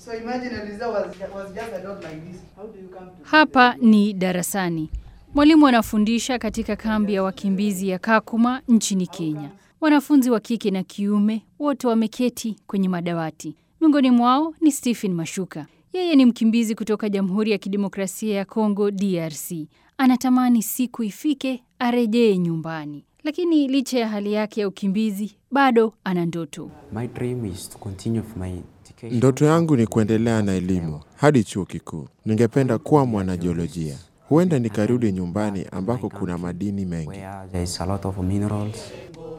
So imagine Eliza was, was just a dog like this. How do you come to Hapa ni darasani. Mwalimu anafundisha katika kambi ya wakimbizi ya Kakuma nchini Kenya. Wanafunzi wa kike na kiume wote wameketi kwenye madawati. Miongoni mwao ni Stephen Mashuka. Yeye ni mkimbizi kutoka Jamhuri ya Kidemokrasia ya Kongo DRC. Anatamani siku ifike arejee nyumbani. Lakini licha ya hali yake ya ukimbizi bado ana ndoto. My dream is to continue with my education. Ndoto yangu ni kuendelea na elimu hadi chuo kikuu. Ningependa kuwa mwanajiolojia. Huenda nikarudi nyumbani ambako kuna madini mengi. where there is a lot of minerals.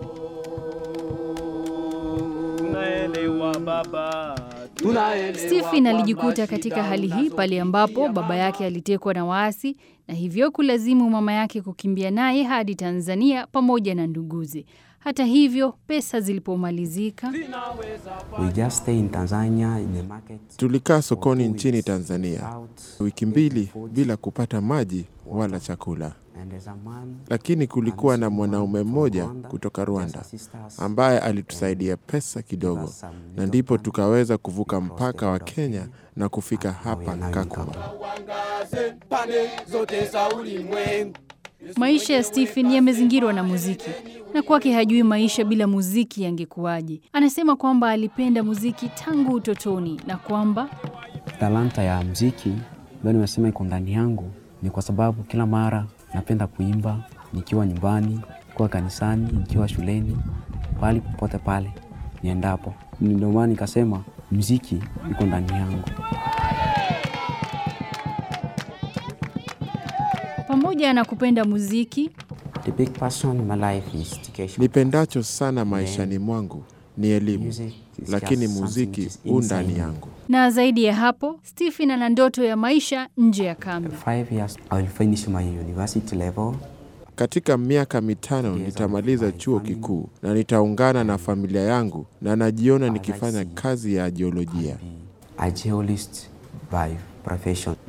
Stephen alijikuta katika hali hii pale ambapo baba yake alitekwa na waasi na hivyo kulazimu mama yake kukimbia naye hadi Tanzania pamoja na nduguze. Hata hivyo, pesa zilipomalizika, We just stay in Tanzania in the market. Tulikaa for sokoni two nchini weeks Tanzania without wiki mbili food. bila kupata maji wala chakula, And there's a man lakini kulikuwa na mwanaume mmoja kutoka Rwanda ambaye alitusaidia pesa kidogo, na ndipo tukaweza kuvuka mpaka wa Kenya na kufika hapa Kakuma. maisha ya Stephen yamezingirwa na muziki na kwake hajui maisha bila muziki yangekuwaje. Anasema kwamba alipenda muziki tangu utotoni na kwamba talanta ya mziki ambayo nimesema iko ndani yangu ni kwa sababu kila mara napenda kuimba nikiwa nyumbani, nikiwa kanisani, nikiwa shuleni, pahali popote pale niendapo. Ndio maana nikasema mziki iko ndani yangu. pamoja na kupenda muziki The big passion in my life is education. Nipendacho sana maishani mwangu ni elimu, Music is lakini just muziki something u which is ndani inside me. yangu. na zaidi ya hapo, Stephen ana ndoto ya maisha nje ya kambi. Five years I will finish my university level. Katika miaka mitano nitamaliza chuo kikuu na nitaungana na familia yangu, na najiona nikifanya kazi ya jiolojia. A geologist by profession.